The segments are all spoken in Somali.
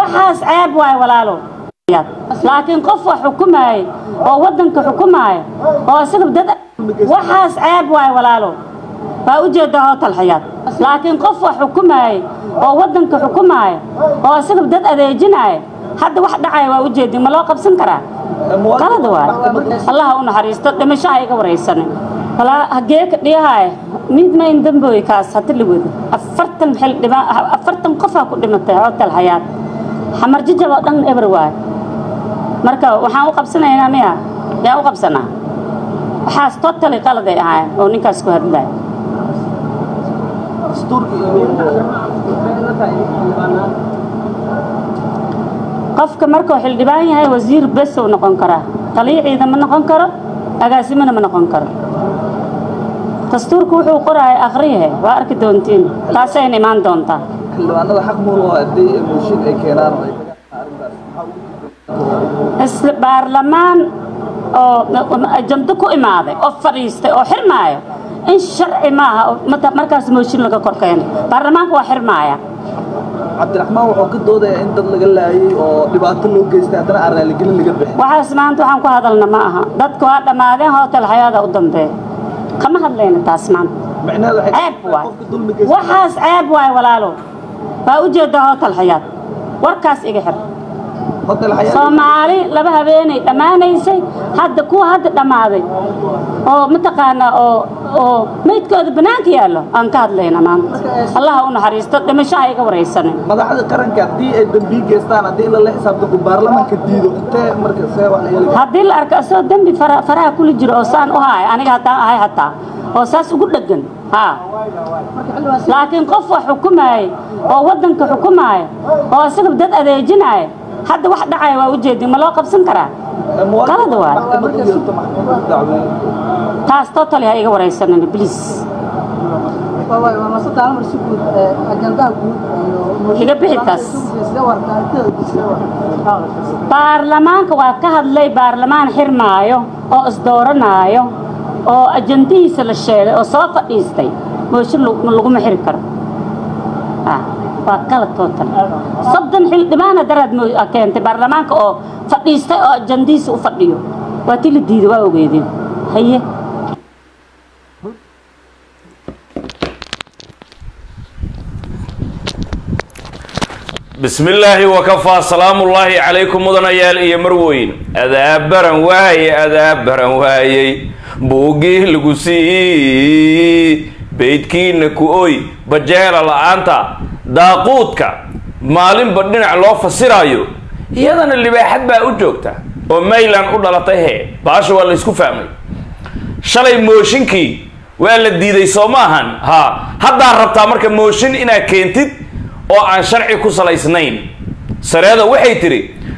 waxaas ceeb waay walaalo laakiin qof wax xukumaaya oo waddanka xukumaaya oo isaga dad waxaas ceeb waay walaalo waa ujeedaa hootal xayaad laakiin qof wax xukumaaya oo waddanka xukumaaya oo isaga dad adeejinaya hadda wax dhacaya waa ujeedin ma loo qabsan karaa qalad waay allaha u naxariisto dhimashaha iga waraysanin walaa hagee ka dhiyahaaya mid mayn dambooy kaas hadi la wado afartan xildhibaan afartan qofaa ku dhimatay hootal xayaad xamar jijab oo dhan eber waay marka waxaan u qabsanaynaa miya yaa u qabsanaa waxaas totally qaladay ahaayeen oo ninkaas ku hadlaya qofka markuu xildhibaan yahay wasiir bes uu noqon karaa taliyo ciidan ma noqon karo agaasimona ma noqon karo dastuurku wuxuu qoraya akhriyahe waa arki doontiin taasayna imaan doontaa xildhibaanada xaq muul oo haddii mooshin ay keenaan oo ay isla baarlamaan oo ajando ku imaaday oo fadhiistay oo xirmaayo in sharci maaha oo mata- markaas mooshin laga kor keeno baarlamaanka waa xirmaaya cabdiraxmaan wuxuu ka doodayaa in dad laga laayay oo dhibaato loo geystay haddana aan raaligelin laga bixin waxaas maanta waxaan ku hadalna ma aha dadku waa dhammaadeen hootel xayaada u dambeeya kama hadlayna taas maanta micnaheedu waxay ceeb waay qofka dulmi geysta waxaas ceeb waay walaalo waa ujeedaa hootel xayaad warkaas iga xir hotel xayaa soomaali laba habeenay dhammaanaysay hadda kuwa hadda dhammaaday oo mataqaanaa oo oo meydkooda bannaanka yaallo aan ka hadlayna maanta allaha u naxariisto dhimashaha iga waraysanin madaxda qaranka haddii ay dambiyi geystaan haddii lala xisaabtanku baarlamaanka diido intee marka see wax yeeli haddii la arko asoo dembi fara- faraha kula jiro oo saan u haaya aniga haddaan ahay hataa oo saas ugu dheggan haa laakiin qof wax xukumaaya oo waddanka xukumaaya oo isaga dad adeejinaya hadda wax dhacaya waa ujeedin ma loo qabsan karaa qalad waay maxkamad u yeelto maxkamad dacweyn taas totally ha iga waraysanin please Iga bixi taas. baarlamaanka waa ka hadlay baarlamaan xirmaayo oo isdooranaayo oo ajandihiisa la sheegay oo soo fadhiistay mooshin lagu- laguma xiri karo Ah, waa qalad total soddon xildhibaana daraad mo- ah, keentay baarlamaanka oo fadhiistay oo ajandihiisa u fadhiyo waa ti la diiday waa ogeedeen haye bismi illaahi wakafaa salaamullaahi calaykum mudanayaal iyo marweyn adaabaran waaye adaabaran waayey buuggii lagu sii beydkiina ku oy bajeela la-aanta daaquudka maalinba dhinac loo fasirayo iyadana libaaxad baa u joogta oo maylan u dhalatay hee baasha waa la ysku fahmay shalay mooshinkii waa la diiday soo ma ahan ha haddaa rabtaa marka mooshin inaad keentid oo aan sharci ku salaysnayn sareeda waxay tidhi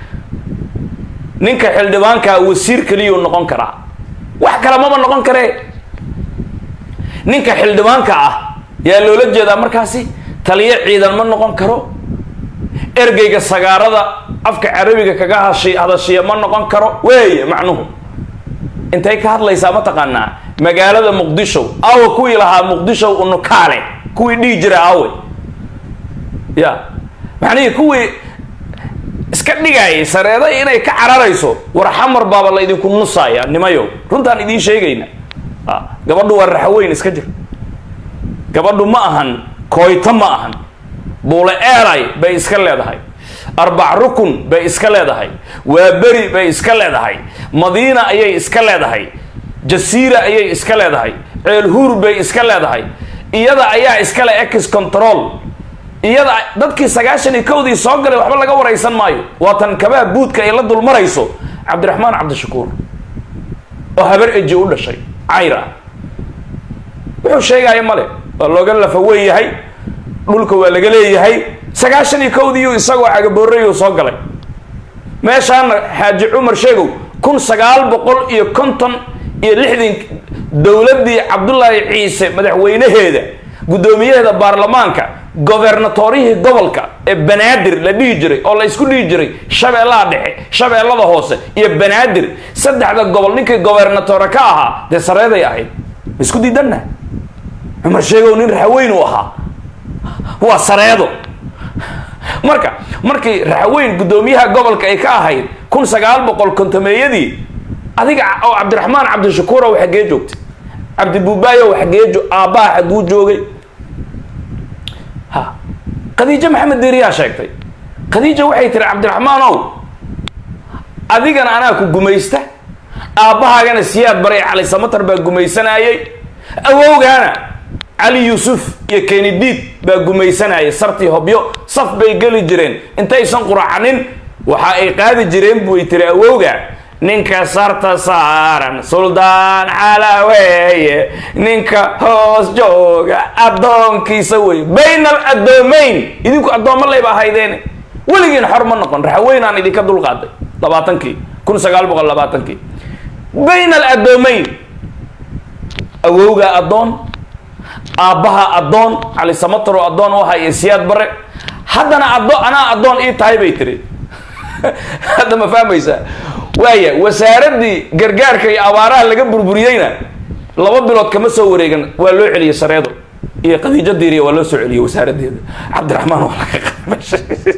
ninka xildhibaankaa wasiir keliyuu noqon karaa wax kale mama noqon karee ninka xildhibaanka ah yaa loola jeedaa markaasi taliyo ciidan ma noqon karo ergeyga sagaarada afka carabiga kaga hashi hadashiya ma noqon karo weeye macnuhu intay ka hadlaysaa mataqaanaa magaalada muqdisho awe kuwii lahaa muqdisho unukaale kuwii dhihi jira awe ya macnihii kuwii iska dhigayay sareeda inay ka cararayso war xamar baaba la idinku nusaya nimayo runtaan idiin sheegayna a gabadhu waa raxaweyn iska jir gabadhu ma ahan kooyto ma ahan buule eelay bay iska leedahay arbac rukun bay iska leedahay waa beri bay iska leedahay madiina ayay iska leedahay jasiira ayay iska leedahay ceelhuur bay iska leedahay iyada ayaa iskale ex control iyada dadkii sagaashan iyo kowdii soo galay waxba laga waraysan maayo waa tan kabaha buudka ay la dulmarayso cabdiraxmaan cabdishakuur oo habar eji u dhashay cayr ah wuxuu sheegaya male waa looga lafa weyn yahay dhulka waa laga leeyahay sagaashan iyo kowdiiyu isagoo cagaboorayuu soo galay meeshaana xaaji cumar sheegow kun sagaal boqol iyo konton iyo lixdan dowladdii cabdullaahi ciise madaxweynaheeda guddoomiyaheeda baarlamaanka gobernatorihii gobolka ee banaadir la dhihi jiray oo la isku dhihi jiray shabeellaha dhexe shabeellada hoose iyo banaadir saddexda gobol ninkii gobernatore ka ahaa dee sareeday ahayd ma isku diidanna cumar sheegow nin raxweyn uu ahaa waa sareedo marka markii raxweyn guddoomiyaha gobolka ay ka ahayd kun sagaal boqol kontomeeyadii adiga oo cabdiraxmaan cabdishakuurow xaggee joogtay cabdibuubaayow xaggee jo aabbaha xagguu joogay ha khadiijo maxamed diiriyaa sheegtay khadiija waxay tiri cabdiraxmaanow adigana anaa ku gumaysta aabbahaagana siyaad bare cali samatar baa gumaysanayay awowgaana cali yuusuf iyo kenidiid baa gumaysanayay sartii hobyo saf bay geli jireen intaysan quracanin waxa ay qaadi jireen buy tiri awowga ninka sarta saaran suldaan calaweeye ninka hoos jooga addoonkiisa wey bayna al addoomayn idinku addoommo layba ahaydeen weligiin xor ma noqon raxweynaan idinka dulqaaday labaatankii kun sagaal boqol labaatankii bayna al addoomayn awowga addoon aabbaha addoon cali samataro addoon u ahaa iyo siyaad bare haddana addo anaa addoon ii tahay bay tiri hadda ma fahmaysaa waaya wasaaraddii gargaarka iyo abaaraha laga burburiyeyna laba bilood kama soo wareegan waa loo celiyey sareedo iyo khadiijo diiriya waa loo soo celiyey wasaaraddeeda cabdiraxmaan waa laga qamashay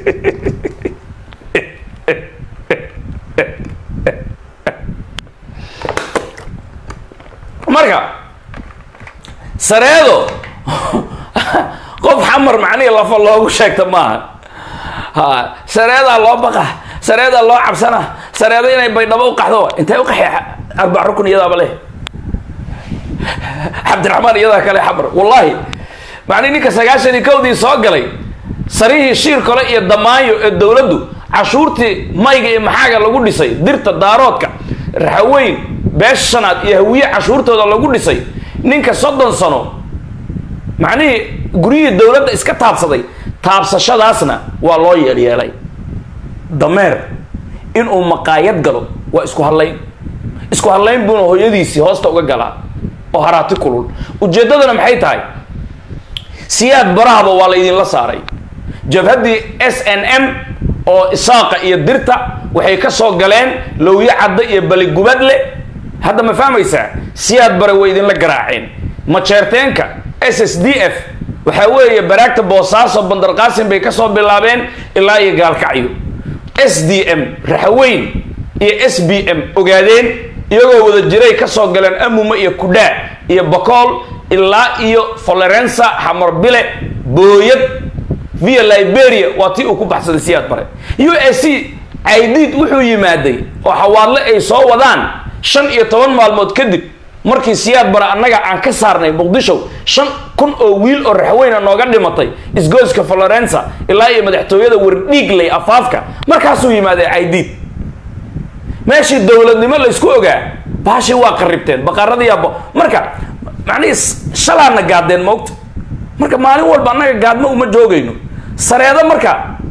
marka sareedo qof xamar macnihi lafa loogu sheegta maaha ha sareedaa loo baqa sareedaa loo cabsana sareedo inay baydhabo u qaxdo intay u qaxi arbac rukun iyadaaba leh cabdiraxmaan iyadaa kale xamar wallahi macnihi ninka sagaashan iyo kowdii soo galay sarihii shiir kole iyo damaayo ee dowladdu cashuurtii mayga iyo maxaaga lagu dhisay dirta daaroodka raxaweyn beesha shanaad iyo hawiye cashuurtooda lagu dhisay ninka soddon sano macnihii guryihii dowladda iska taabsaday taabsashadaasna waa loo yeelyeelay dameer inuu maqaayad galo waa isku hadlayn isku hadlayn buuna hooyadiisii hoosta uga galaa oo haraati kulul ujeeddadana maxay tahay siyaad barahaba waa la idinla saaray jabhaddii s n m oo isaaqa iyo dirta waxay ka soo galeen lowyo cadda iyo baligubadle hadda ma fahmaysaa siyaad bare way idinla garaaceen majeerteenka s s d f waxaa weeye baraagta boosaaso bandarqaasin bay kasoo bilaabeen ilaa iyo gaalkacyo s d m raxaweyn iyo s b m ogaadeen iyagoo wada jiray kasoo galeen amuma iyo kudhaa iyo bakool ilaa iyo florensa xamarbile booyad via liberia waa tii uu ku baxsaday siyaad bare u s c caydiid wuxuu yimaaday oo xawaadle ay soo wadaan shan iyo toban maalmood kadib markii siyaad bare annaga aan ka saarnay muqdisho shan kun oo wiil oo raxweyna nooga dhimatay isgoyska florensa ilaa iyo madaxtooyada wardhiigley afaafka markaasuu yimaaday caydiid meeshii dowladnimo laysku ogaa baashii waa qaribteen baqaaradiiyaabo marka macnihii shalaana gaadeen moogta marka maalin walba annaga gaadmo uma joogayno sareedo marka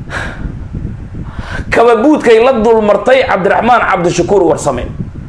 kababuudkay la dulmartay cabdiraxmaan cabdishakuur warsame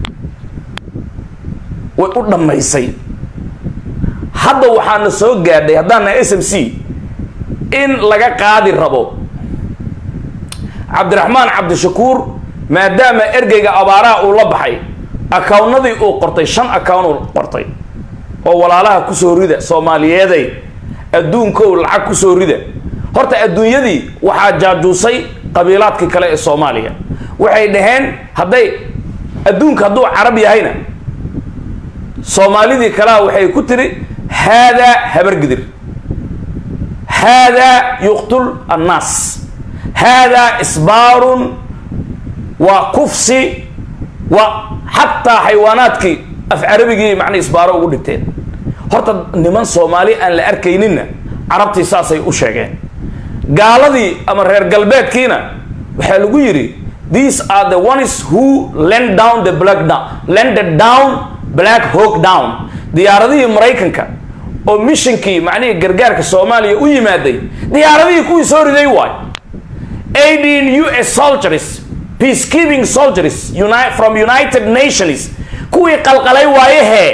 way u dhammaysay hadda waxaana soo gaadhay haddaana s m c in laga qaadi rabo cabdiraxmaan cabdishakuur maadaama ergeyga abaaraha uu la baxay akawnnadii uu qortay shan account uu qortay oo walaalaha kusoo rida soomaaliyeeday adduunkow lacag kusoo rida horta adduunyadii waxaa jaajuusay qabiilaadkii kale ee soomaaliya waxay dhaheen hadday adduunka hadduu carab yahayna soomaalidii kalea waxay ku tiri haadaa habargidir haadaa yuqtul annaas haadaa isbaarun waa kufsi waa xataa xayawaanaadkii af carabigii macna isbaaro ugu dhigteen horta niman soomaali aan la arkayninna carabtii saasay u sheegeen gaaladii ama reer galbeedkiina waxaa lagu yidhi these are the ones who lend down the black down lended down black hawk down diyaaradihii maraykanka oo missionkii macnihii gargaarka soomaaliya u yimaaday diyaaradihii kuwii soo riday waay eighteen u s soldiers peacekeeping soldiers uni from united nations kuwii qalqalay waayehee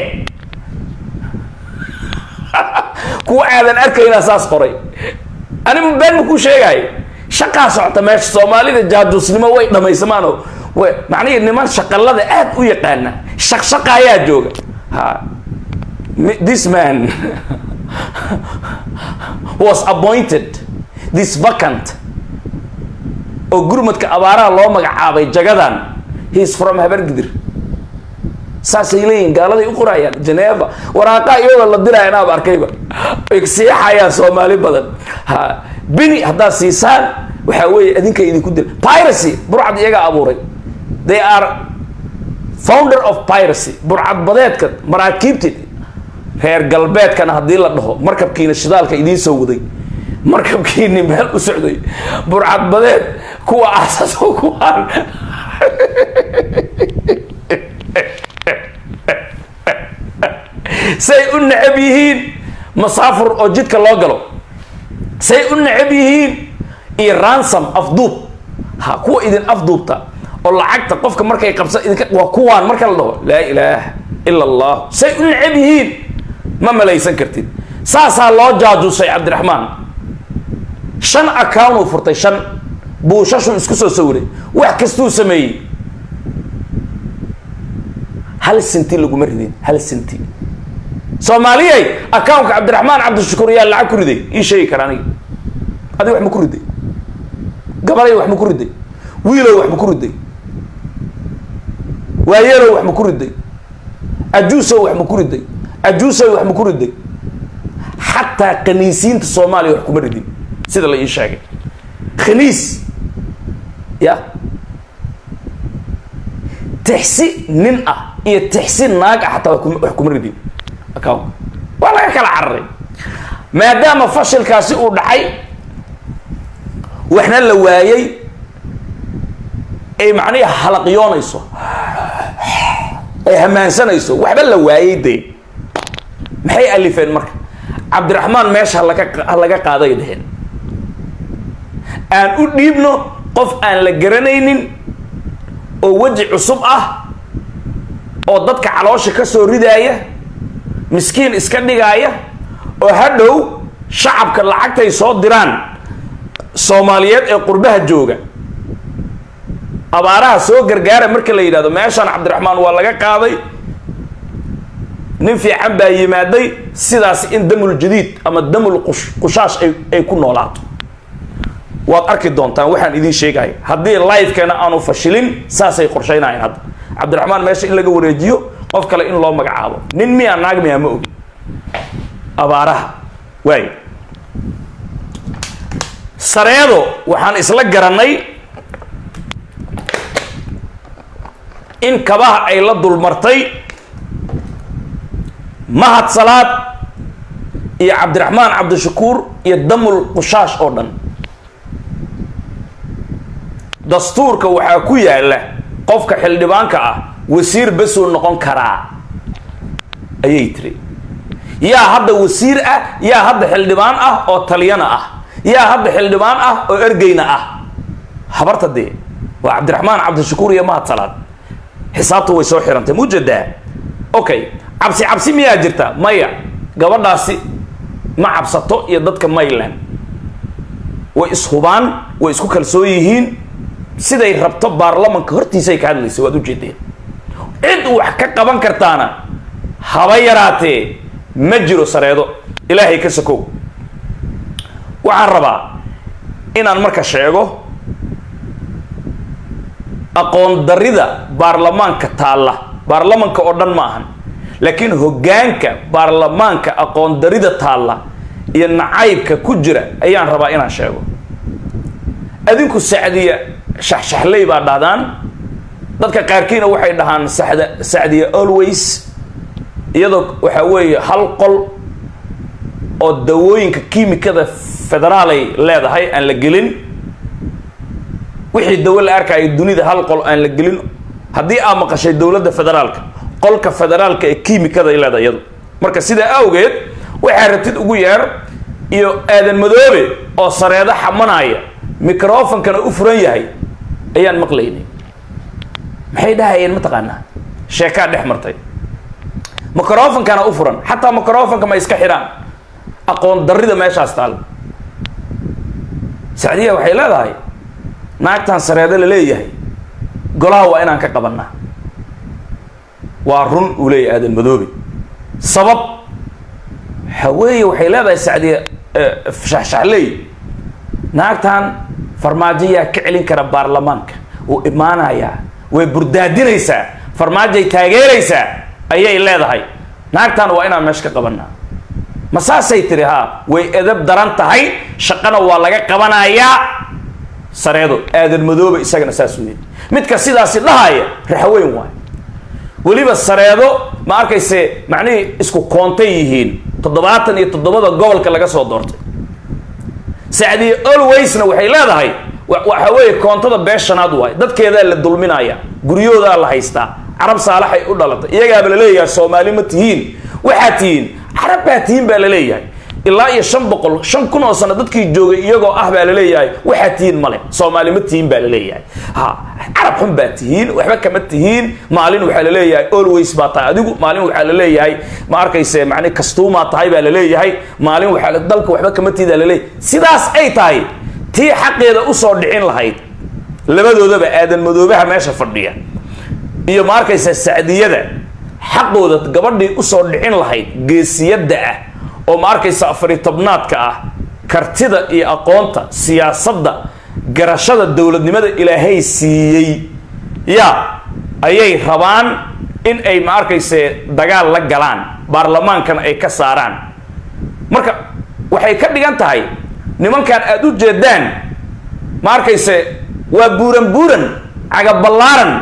kuwa aadan arkaynaa saas qoray anigu been ma kuu sheegayo shaqaa socota meesha soomaalida jaajuusnimo way dhamaysamaanoo w macnihii niman shaqalada aad u yaqaana shaqshaqa ayaa jooga ha this man was appointed this vacant oo gurmadka abaaraha loo magacaabay jagadan heis from habargidir saasay leeyihin gaaladay u qorayaan geneva waraaqa iyagoo la diraya inaab arkayba ay siixayaan soomaali badan ha bini haddaad siisaan waxaa weeye adinka idinku dil piracy burcad iyagaa abuuray they are founder of piracy burcad badeedka maraakiibti reer galbeedkana haddii la dhaho markabkiina shidaalka idiin soo waday markabkiini meel u socday burcad badeed kuwa aasaso kuwaan say u necab yihiin masaafur oo jidka loo galo say u necab yihiin iyo ransom afduub ha kuwa idin afduubta oo lacagta qofka markay qabsa idinka waa kuwaan marka la dhaho laa ilaaha ila allah say u necab yihiin ma malaysan kartid saasaa loo jaajusay cabdiraxmaan shan account uu furtay shan buushashuu isku soo sawiray wax kastuu sameeyey hal sinti laguma ridin hal sinti soomaaliyay accountka cabdiraxmaan cabdishakuur yaa lacag ku riday ii sheegi kara aniga adiga wax ma ku riday gabalay wax ma ku riday wiilow wax ma ku riday waayeelow wax ma ku riday ajuusow wax ma ku riday ajuusow wax ma ku riday xataa khaniisiinta soomaaliya wax kuma ridin sida la ii sheegay khaniis ya tixsi nin ah iyo tixsi naag ah xataa wax kuma ridin account waa laga kala cararay maadaama fashilkaasi uu dhacay waxna la waayey ay macnihi halaqyoonayso ay hamaansanayso waxba la waayey dee maxay alifeen marka cabdiraxmaan meesha halaga ha laga qaaday dheheen aan u dhiibno qof aan la garanaynin oo weji cusub ah oo dadka caloosha ka soo ridaaya miskiin iska dhigaaya oo hadhow shacabka lacagtay soo diraan soomaaliyeed ee qurbaha jooga abaaraha soo gargaara marka la yidhahdo meeshaan cabdiraxmaan waa laga qaaday nin fiican baa yimaaday sidaas in damul jadiid ama damul qush qushaash ay ay ku noolaato waad arki doontaan waxaan idiin sheegaya haddii livekeena aanu fashilin saasay qorshaynayaan hadda cabdiraxmaan meesha in laga wareejiyo qof kale in loo magacaabo nin miyaa naag miyaa ma ogi abaaraha waay sareedo waxaan isla garanay in kabaha ay la dulmartay mahad salaad iyo cabdiraxmaan cabdishakuur iyo damul qushaash oo dhan dastuurka waxaa ku yaala qofka xildhibaanka ah wasiir besuu noqon karaa ayay tiri yaa hadda wasiir ah yaa hadda xildhibaan ah oo taliyana ah yaa hadda xildhibaan ah oo ergeyna ah habarta dee waa cabdiraxmaan cabdishakuur iyo mahad salaad xisaabtu way soo xirantay mujadaa okay cabsi cabsi miyaa jirta maya gabadhaasi ma cabsato iyo dadka mayland way ishubaan way isku kalsoon yihiin siday rabto baarlamanka hortiisay ka hadlaysa waad ujeedeen cid wax ka qaban kartaana haba yaraatee ma jiro sareedo ilaahay ka sakow waxaan rabaa inaan marka sheego aqoon darida baarlamaanka taalla baarlamanka oo dhan ma ahan laakiin hoggaanka baarlamaanka aqoon darida taalla iyo nacaybka ku jira ayaan rabaa inaan sheego adinku sacdiya shaxshaxley baa dhahdaan dadka qaarkiina waxay dhahaan sada sacdiya always iyadoo waxaa weeye hal qol oo dawooyinka kiimikada federaalay leedahay aan la gelin wixii dawo la arkaayo dunida hal qol aan la gelin haddii aa maqashay dowladda federaalka qolka federaalka ee kiimikaday leedahay iyadu marka sidaa awgeed waxaa rabtid ugu yeer iyo aadan madoobe oo sareedo xamanaya microfonkana u furan yahay ayaan maqlaynay maxay dhahayeen mataqaanaa sheekaa dhex martay microfonkana u furan xataa microfonka ma iska xidhaan aqoon darida meeshaas taal sacdiya waxay leedahay naagtan sareedo la leeyahay golaha waa inaan ka qabanaa waa run uu leeyahay aadan madoobe sabab haweeye waxay leedahay sacdiya shaxshaxley naagtan farmaajo yaa ka celin kara baarlamaanka wuu imaanayaa way burdaadinaysaa farmaajay taageeraysaa ayay leedahay naagtan waa inaan meesha ka qabanaa ma saasay tiri haa way edab daran tahay shaqana waa laga qabanayaa sareedo aadan madooba isagana saas weeye midka sidaasi dhahaya raxweyn waay weliba sareedo ma arkayse macnihii isku koontay yihiin toddobaatan iyo toddobada gobolka laga soo doortay sacdiye alwaysna waxay leedahay waxa weeye koontada beeshanaad waay dadkeedaa la dulminaya guryahoodaa la haystaa carab saalaxay u dhalatay iyagaaba la leeyahay soomaali ma tihiin waxaad tihiin carab baa tihiin baa la leeyahay ilaa iyo shan boqol shan kun oo sano dadkii joogay iyagoo ah baa la leeyahay waxaad tihiin male soomaali ma tihiin baa la leeyahay ha carab xun baa tihiin waxba kama tihiin maalin waxaa la leeyahay always baa tahay adigu maalin waxaa la leeyahay ma arkayse macni kastuumaa tahay baa la leeyahay maalin waxaa dalka waxba kama tihiin la leeyahay sidaas ay tahay tii xaqeeda usoo dhicin lahayd labadoodaba aadan madoobaha meesha fadhiya iyo ma arkaysa sacdiyada xaqooda gabadhii usoo dhicin lahayd geesiyadda ah oo ma arkaysa afari tobnaadka ah kartida iyo aqoonta siyaasadda garashada dowladnimada ilaahay siiyey ya ayay rabaan in ay ma arkayse dagaal la galaan baarlamaankana ay ka saaraan marka waxay ka dhigan tahay nimankan aada u jeedaan ma arkayse waa buuran buuran cagaballaaran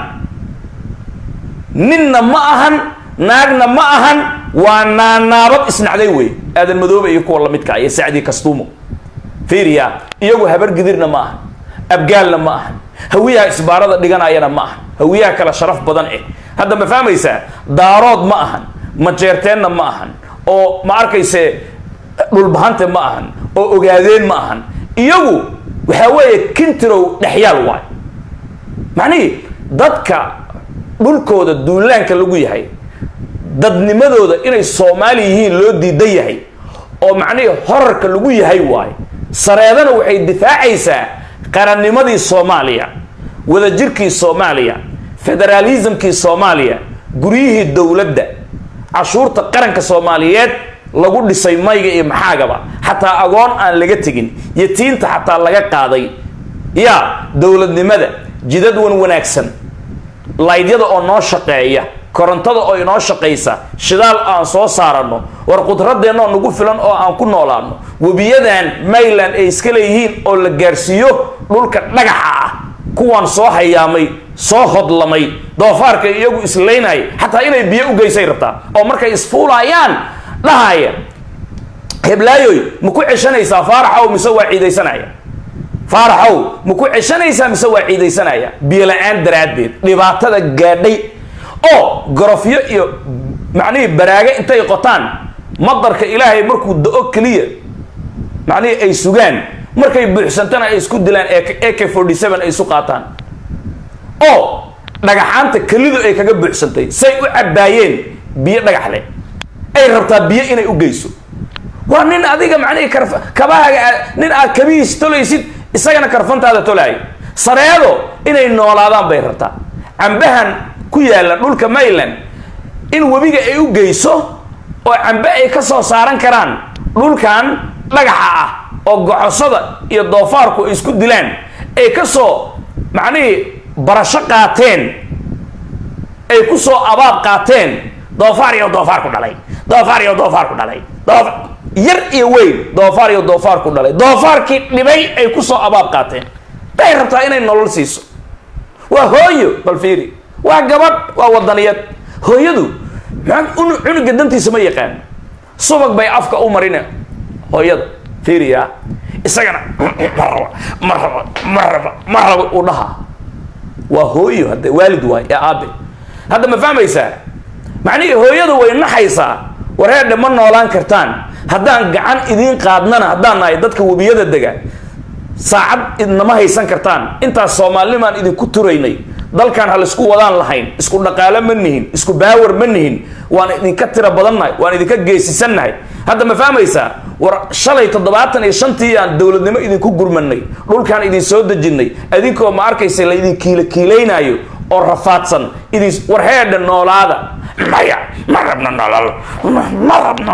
ninna ma ahan naagna ma ahan waa naanaabad isnacday wey aadan madoobe iyo kuwa lamidka iyo sacdii kastuumo fiiriya iyagu habargidirna ma ahan abgaalna ma ahan hawiyaha isbaarada dhiganayana ma ahan hawiyaha kale sharaf badan eh hadda ma fahmaysaa daarood ma ahan majeerteenna ma ahan oo ma arkayse dhulbahante ma ahan oo ogaadeen ma ahan iyagu waxaa weeye kintirow dhexyaal waay macnihii dadka dhulkooda duulaanka lagu yahay dadnimadooda inay soomaali yihiin loo diidan yahay oo macnihii horarka lagu yahay waayo sareedana waxay difaacaysaa qarannimadii soomaaliya wadajirkii soomaaliya federaalismkii soomaaliya guryihii dowladda cashuurta qaranka soomaaliyeed lagu dhisay mayga iyo maxaagaba xataa agoon aan laga tegin yatiinta xataa laga qaaday ya dowladnimada jidad wan wanaagsan laydyada oo noo shaqeeya korontada oo inoo shaqaysa shidaal aan soo saarano war qudradeennoo nagu filan oo aan ku noolaano webiyadan mayland ay iska leeyihiin oo la gaarsiiyo dhulka dhagaxa ah kuwaan soo hayaamay soo hodlamay doofaarka iyagu islaynaya xataa inay biyo u geysay rabtaa oo markay isfuulayaan dhahaya heblaayoy ma ku ceshanaysaa faaraxow mise waa ciidaysanaya faaraxow ma ku ceshanaysaa mise waa ciidaysanaya biyo la-aan daraaddeed dhibaatada gaadhay oo gorofyo iyo macnihii baraaga intay qotaan madarka ilaahay markuu da-o keliya macnihii ay sugaan markay buuxsantana ay isku dilaan ak forty seven ay isu qaataan oo dhagaxaanta kelidu ay kaga buuxsantay say u cabbaayeen biyo dhagax leh ay rabtaa biyo inay u geyso waa nin adiga macnihii karf kabahaaga nin aad kabihiis tolaysid isagana karfantaada tolaayo sareedo inay noolaadaan bay rabtaa cambahan ku yaalla dhulka mayland in webiga ay u geyso oo cambe ay ka soo saaran karaan dhulkan dhagaxa ah oo gocosada iyo doofaarku ay isku dilaan ay ka soo macnihii barasho qaateen ay ku soo abaab qaateen doofaar iyo doofaar ku dhalay doofaar iyo doofaar ku dhalay doof yar iyo weyn doofaar iyo doofaar ku dhalay doofaarkii dhibay ay ku soo abaab qaateen bay rabtaa inay nolol siiso waa hooyo bal fiiri waa gabadh waa wadaniyad hooyadu cunuga dantiisa ma yaqaan subag bay afka u marine hooyada fiiriya isagana ma raba ma raba ma raba ma raba uu dhahaa waa hooyo hadde waalid waay ee aabe hadda ma fahmaysaa macnihii hooyadu way naxaysaa wareedhe ma noolaan kartaan haddaan gacan idiin qaadnana haddaan nahay dadka webiyada dega saacad idnama haysan kartaan intaas soomaalinimaan idinku turaynay dalkan ha laisku wadaan lahayn isku dhaqaalo ma nihin isku baawar ma nihin waan idinka tira badannahay waan idinka geesisannahay hadda ma fahmaysaa war shalay toddobaatan iyo shantii aan dowladnimo idinku gurmanay dhulkaan idin soo dejinnay idinkoo ma arkaysa la idin kiila kiilaynaayo oo rafaadsan idin war heedha noolaada maya ma rabno nolol ma rabno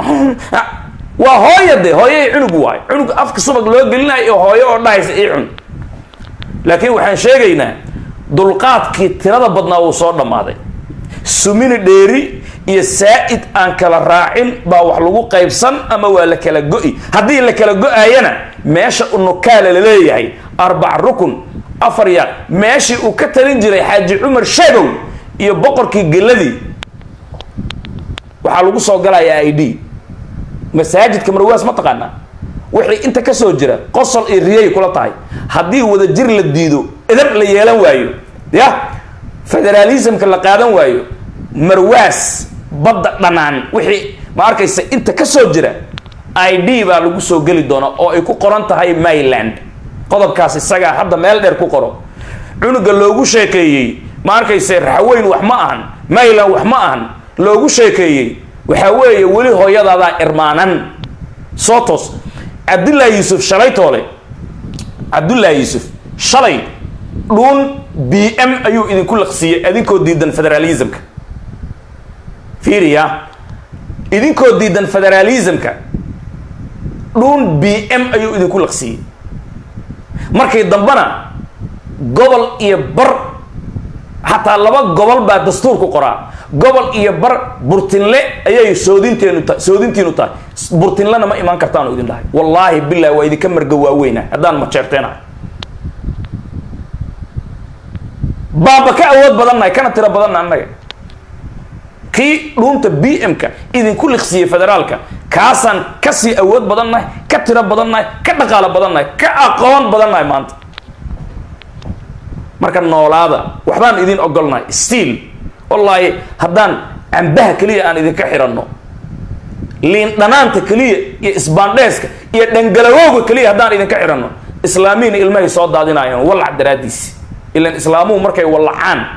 waa hooya de hooyay cunug waay cunug afka subag loo gelinayo hooyo oo dhahaysa ii cun laakiin waxaan sheegaynaa dulqaadkii tirada badnaa wuu soo dhammaaday sumini dheeri iyo saa'id aan kala raacin baa wax lagu qaybsan ama waa la kala go'i haddii la kala go-ayana meesha unukaala la leeyahay arbac rukun afar yaaq meeshii uu ka talin jiray xaaji cumar shagow iyo boqorkii geladii waxaa lagu soo galayaa i d masaajidka marwaas ma taqaanaa wixii inta ka soo jira qosol iyo riyay kula tahay haddii wadajir la diido edab la yeelan waayo ya federaalismka la qaadan waayo marwaas badda dhanaan wixii ma arkaysa inta ka soo jira i d baa lagu soo geli doonaa oo ay ku qoran tahay myland qodobkaas isagaa hadda meel dheer ku qoro cunuga loogu sheekeeyey ma arkayse raxweyn wax ma ahan myland wax ma ahan loogu sheekeeyey waxaa weeye weli hooyadaadaa irmaanan sotos cabdullaahi yuusuf shalay toole cabdullaahi yuusuf shalay dhuun b m ayuu idinku laqsiiyey idinkoo diidan federalismka fiiriya idinkoo diidan federalismka dhuun b m ayuu idinku laqsiiyey markii dambena gobol iyo bar xataa laba gobol baa dastuurku qoraa gobol iyo bar burtinle ayay soodinteenu ta soodintiinu tahay burtinlena ma imaan kartaanu idin dhahay wallaahi bilahi waa idinka marga waaweyna haddaan majeerteenahay baaba ka awood badannahay kana tiro badanna annaga kii dhuunta b m-ka idinku liqsiiyey federaalka kaasaan kasii awood badannahay ka tiro badannahay ka dhaqaalo badannahay ka aqoon badannahay maanta marka noolaada waxbaan idin ogolnahay stiil wallaahi haddaan cambaha keliya aan idinka xiranno liin dhanaanta keliya iyo isbaandheeska iyo dhangalawowga keliya haddaan idinka xiranno islaamiina ilmahay soo daadinaayeen wallac daraaddiis ilan islaamuhu markay wallacaan